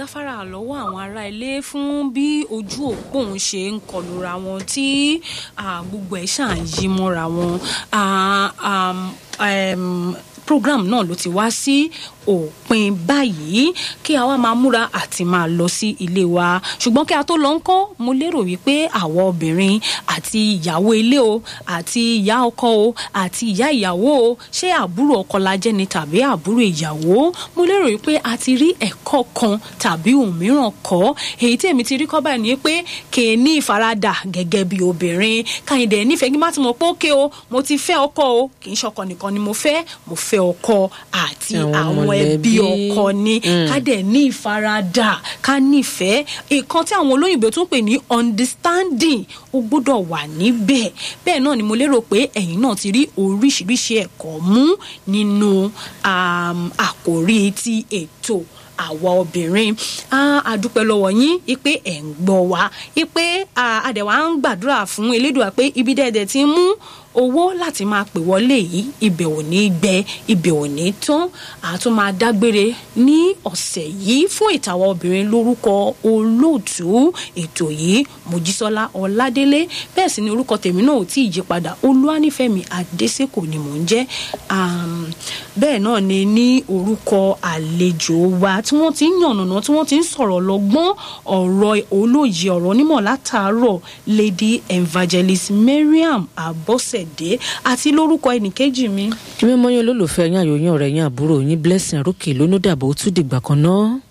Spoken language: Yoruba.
gáfárà lọ́wọ́ àwọn ará ilé fún bí ojú òpó òun ṣe ń kọlura wọn tí ah, gbogbo ẹ̀ ṣáà ń yí mọ́ra wọn Ah, um, um, program náà ló ti wá sí òpin báyìí kí a wá máa múra àti máa lọ sí ilé wa ṣùgbọ́n kí a tó lọ ń kọ́ mo lérò wípé àwọn obìnrin àti ìyàwó ilé o àti ìyá ọkọ o àti ìyá ìyàwó o ṣé àbúrò ọkọ la jẹ́ ni tàbí àbúrò ìyàwó mo lérò wípé a ti rí ẹ̀kọ́ kan tàbí òmíràn kọ́ èyí tí èmi ti rí kọ́ báyìí ni pé kè é ní ìfaradà gẹ́gẹ́ bí obìnrin káyìndé nífẹ̀ẹ́ kí n má ti mọ̀ pé ókè o mo ti fẹ́ ọkọ o kì í ṣọkọ nìkan ni mo fẹ́ mo fẹ́ ọkọ àti Àwọn àwọn ẹbí mọ̀lẹ́bí. ọkọ ni ká dẹ̀ ní ìfaradà ká nífẹ̀ẹ́ ìkan tí àwọn olóyìnbó tún pè ní understanding ó gbọ́dọ̀ wà níbẹ̀ bẹ́ẹ̀ náà ni mo lérò pé ẹ̀yin náà ti rí oríṣiríṣi ẹ̀kọ́ mú nínú um, àkòrí ti ètò àwa obìnrin Ah, a dúpẹ́ lọ́wọ́ yín ipe ẹ̀ ń gbọ́ wa ipe àdẹ̀wà ń gbàdúrà fún elédùà pé ibi dẹ́ẹ̀dẹ̀ ti ń mú owó láti máa pè wọlé yìí ibẹ̀ ò ní gbẹ ibẹ̀ ò ní tán àtún máa dágbére ní ọ̀sẹ̀ yìí fún ìtàwọn obìnrin lórúkọ olóòtú ètò yìí mojísọ́lá ọládélé bẹ́ẹ̀ sì ni orúkọ tèmi náà ò tí ì yí padà olúwanífẹ̀mí adésèkò ni mò ń jẹ́ um, bẹ́ẹ̀ náà ni ní orúkọ àlejò wa tí wọ́n ti ń yànnàná tí wọ́n ti ń sọ̀rọ̀ lọ́gbọ́n ọ̀rọ̀ olóye ọ̀rọ̀ onímọ̀ látàárọ̀ lady evangelist mariam abọ́sẹ̀dé àti lórúkọ ẹnìkejì mi. mímọ́ yín olólùfẹ́ yín àyò yín ọ̀rẹ́ yín àbúrò yín blessing arókè lónúdàbọ̀ ó tún dìgbà kan náà.